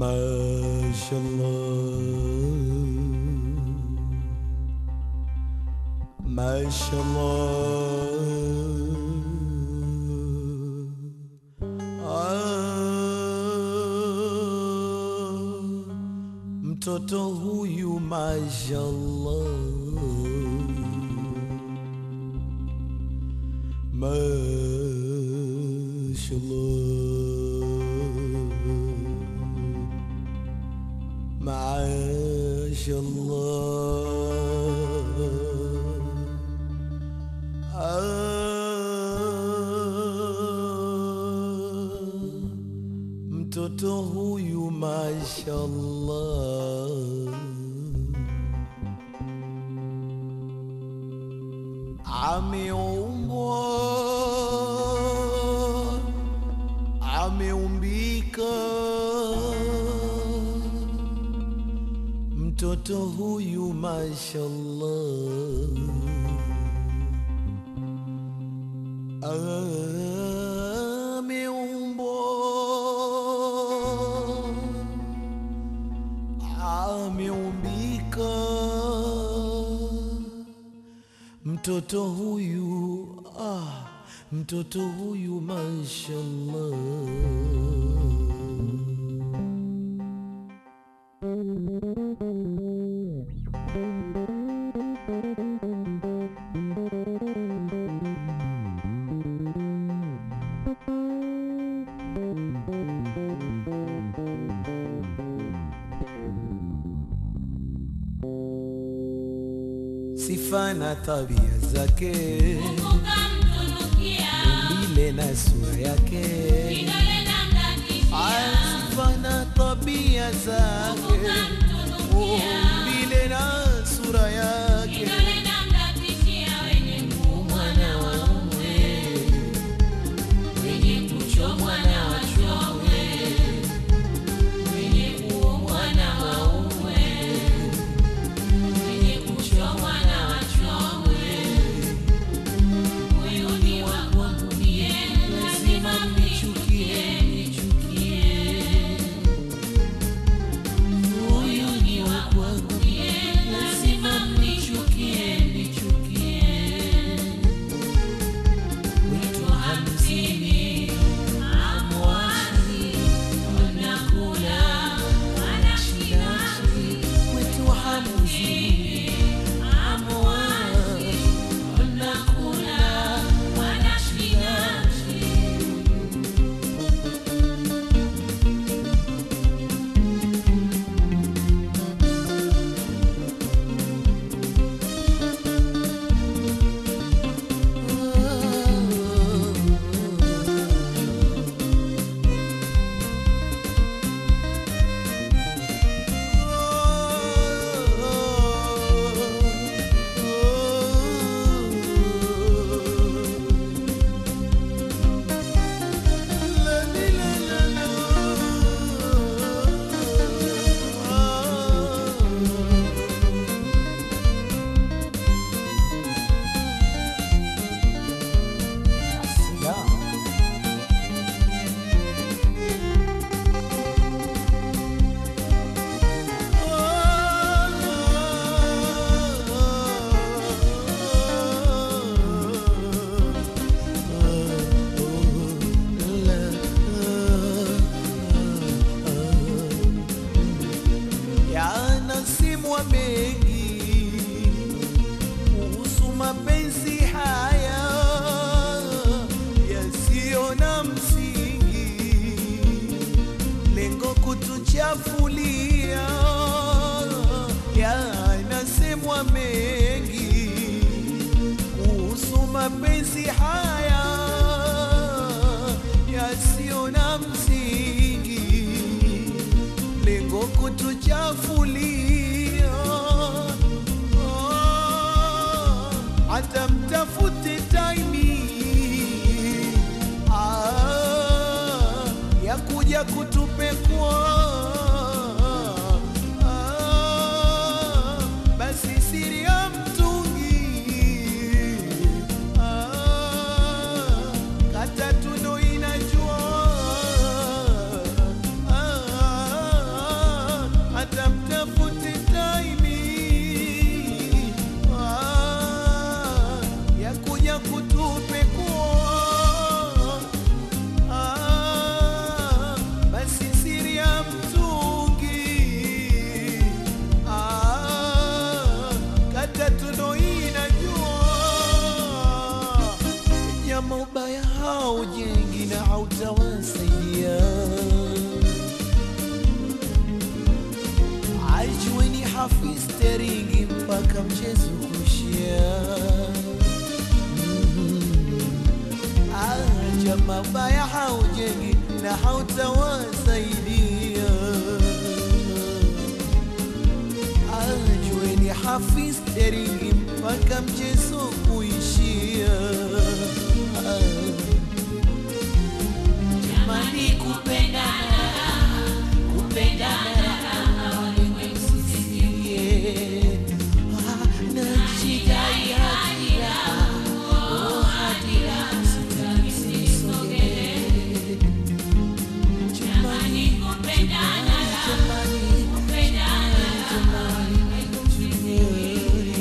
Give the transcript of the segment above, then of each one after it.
ما شاء الله ما شاء الله ah, mtoto huyu mashallah mashallah mashallah ah, mtoto huyu mashallah ameumbwa ameumbika mtoto huyu mashallah ameumbwa ameumbika mtoto huyu ah, mtoto huyu mashallah sifa na tabia zake umbile na sura yake Ah, sifa na tabia zake umbile na sura yake mwana wa umwe wenye kuchomwa na wachomwe wenye kuomwa na waumwe wenye kuchomwa na wachomwe huyu ni wa kwangu mie lazima mnichukie nichukie huyu ni wa kwangu mie lazima mnichukie nichukie wito hamsini amwani wanakula wanashinashi wito hamsini amwani wanakula wanashinashi yanasimwa mengi kuhusu mapenzi haya yasiyo na msingi, lengo kutuchafulia. Yanasemwa mengi kuhusu mapenzi haya yasiyo na msingi lengo kutuchafulia. Ah, hata mtafute taimi ah, ya kuja kutupekua ah, basi siri ya mtungi ah, kata tuno inajua ah, hautawasaidia. Ajueni hafiz teringi mpaka mchezo kushia. Aja mabaya haujengi na hautawasaidia. Ajueni hafiz teringi mpaka mchezo kuishia. Jamani, kupendana raha, kupendana raha, ulimwengu sisikie. Najidai hadi raha, oh, hadi raha, sitaki sisogelee. Jamani, kupendana raha, kupendana raha, ulimwengu sisikie.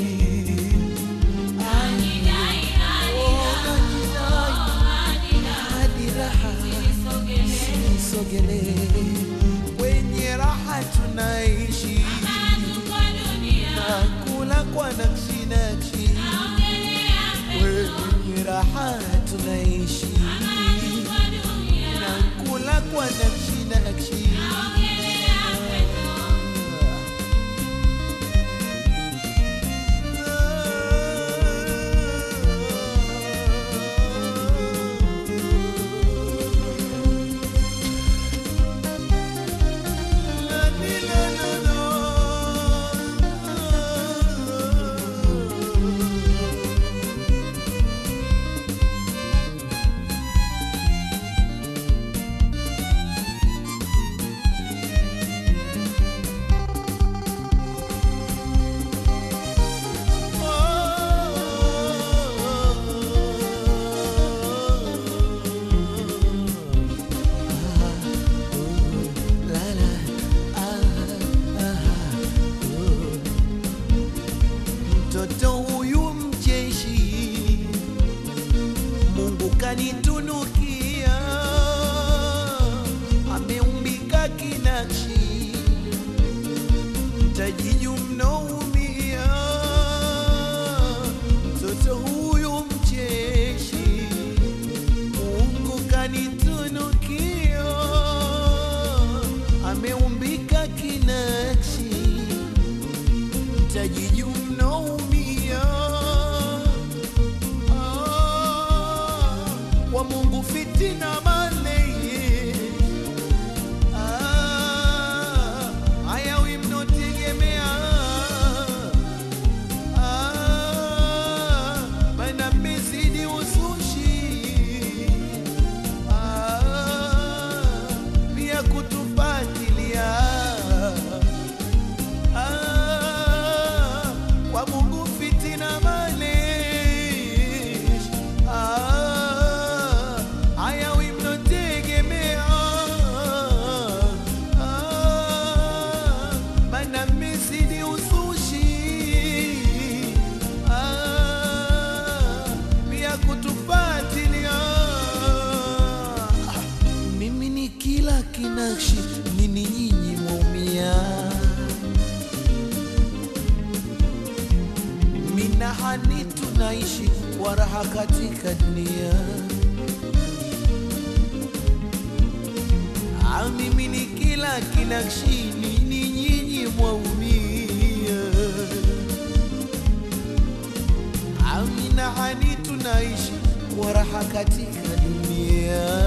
Najidai hadi raha, oh, hadi raha, sisogelee. Sogelee kwenye raha tunaishi Tuko dunia, na kula kwa nakshi nakshi, naongelea kwenye raha tunaishi tuko dunia, na kula kwa nakshi nakshi. naongelea Mtoto huyu mcheshi, Mungu kanitunukia, ameumbika kinakshi, mtajiju mnaumia. Mtoto huyu mcheshi, Mungu kanitunukia, ameumbika kinakshi tajiju mnaumia Ah, kwa Mungu fitina maleye Ah, hayawi mnotegemea Ah, maana mmezidi uzushi Ah, pia kutufatilia Ah, kwa Mungu fitina malish Ah, hayawi mnotegemea Ah, maana mmezidi uzushi Ah, pia kutufatilia mimi ni kila kinakshi nini nyinyi mwaumia minahani tunaishi kwa raha katika dunia Ah, mimi ni kila kinakshi nini nyinyi mwaumia Ah, minahani tunaishi kwa raha katika dunia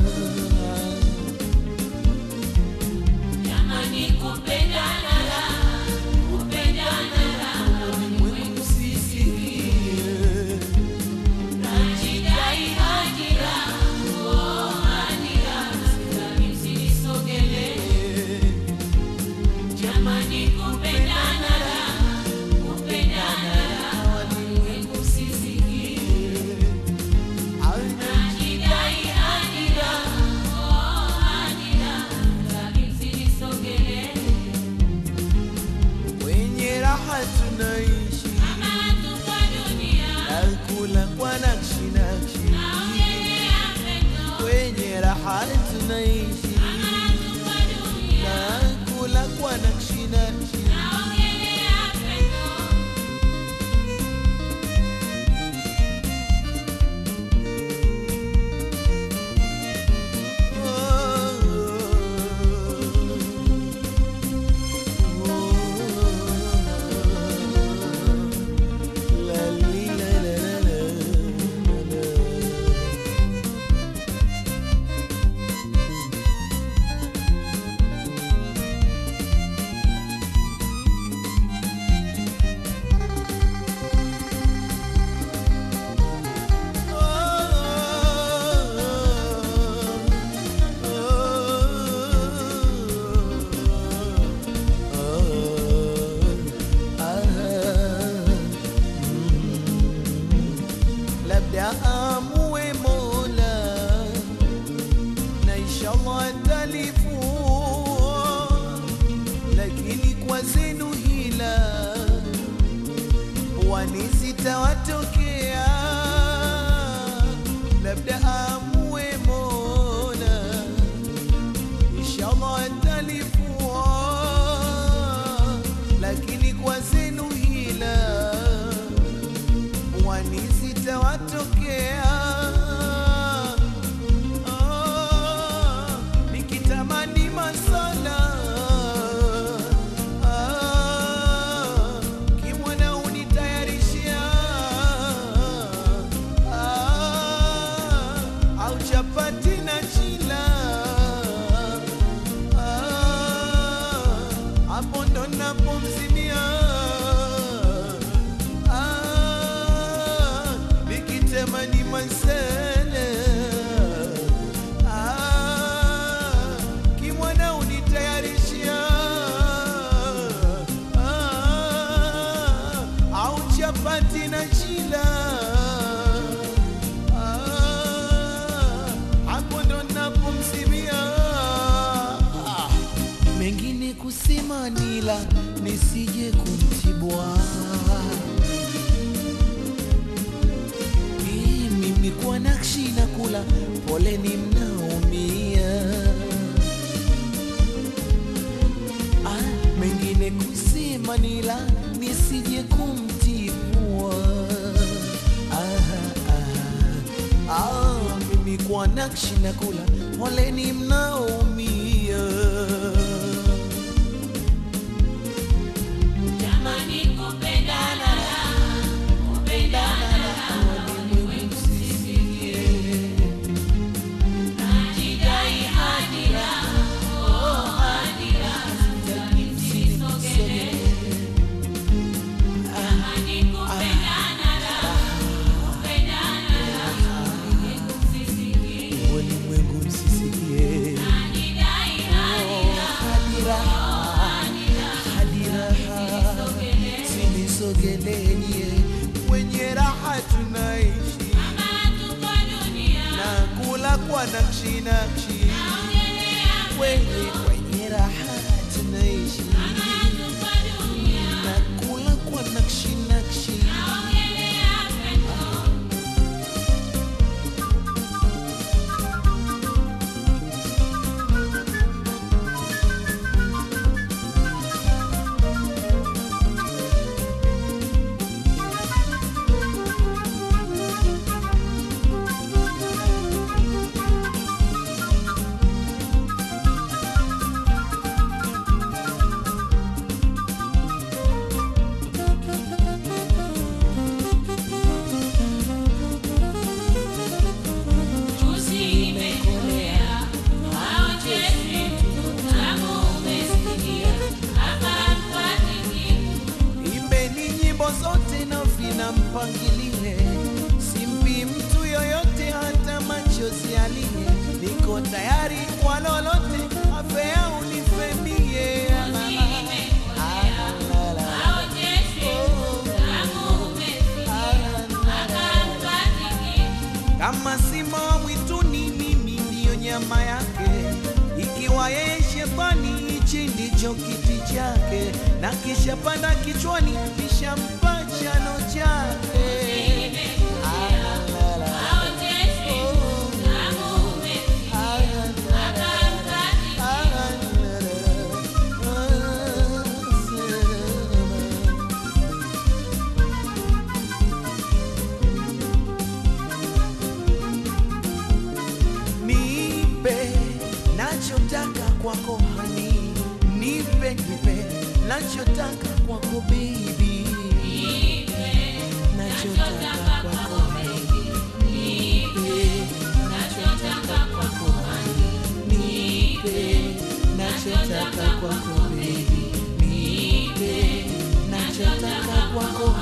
Jamani, kupendana raha, kupendana raha, ulimwengu sisikie. Najidai hadi raha, oh, hadi raha, sitaki msinisogelee. Jamani, kupendana raha, kupendana raha, ulimwengu sisikie. Najidai hadi raha, oh, hadi raha, sitaki msinisogelee. Kwenye raha tunaishi Kama tuko dunia, nakula kwa nakshi nakshi, naongelea pendo. kwenye raha tunaishi Kama tuko dunia, nakula kwa nakshi nakshi. naongelea pendo. labda amue Mola na inshallah atalifua, lakini kwa zenu hila wani zitawatokea, labda amue Mola inshallah atalifua, lakini kwa zenu hila wani zitawatokea. Ah, nikitamani masala ah, kimwana unitayarishia ah, au chapati na chila ah, hapo ndo napomzimia ah, nikitamani masala ah, kimwana unitayarishia ah, au chapati na chila ah, hapo ndo napomzimia ah, mengine kusema nila nisije kumtibwa mimi kwa nakshi na kula poleni mnaumia ah, mengine kusema nila nisije kumtibua ah, ah, ah, mimi kwa nakshi na kula poleni mnaumia Jamani, kupendana raha, kupendana raha, ulimwengu msisikie. Najidai hadi raha, oh, hadi raha, sitaki msisogelee. Jamani, kupendana raha, kupendana raha, ulimwengu msisikie. ulimwengu msisikie Najidai hadi raha, hadira hadi raha, hadira sinisogelenye kwenye raha tunaishi kama tuko dunia, na kula kwa nakshi nakshi naongelea kwenye kwenye raha tunaishi kama tuko dunia. na kula kwa nakshi nakshi Juzi imekolea, haochezi, utamu umesikia, hapa mpatiki. Imbeni nyimbo zote na vina mpangilile, simpi mtu yoyote hata machozi alie. Niko tayari kwa lolote, afea unifemie. Juzi imekolea, haochezi, utamu umesikia, hapa mpatiki. Kama simba wa mwituni, mimi ndiyo nyama yake. Ikiwa yeye shetani, hichi ndicho kiti chake, na kisha panda kichwani, kisha mpa chano chake. Ah, la, la. Haochezi, utamu umesikia, hapa mpatiki. Nipe nachotaka kwako hani, nipe nipe nachotaka kwako baby, nachotaka kwako hani, nipe nachotaka kwako hani, nipe nachotaka kwako baby, nipe nachotaka kwako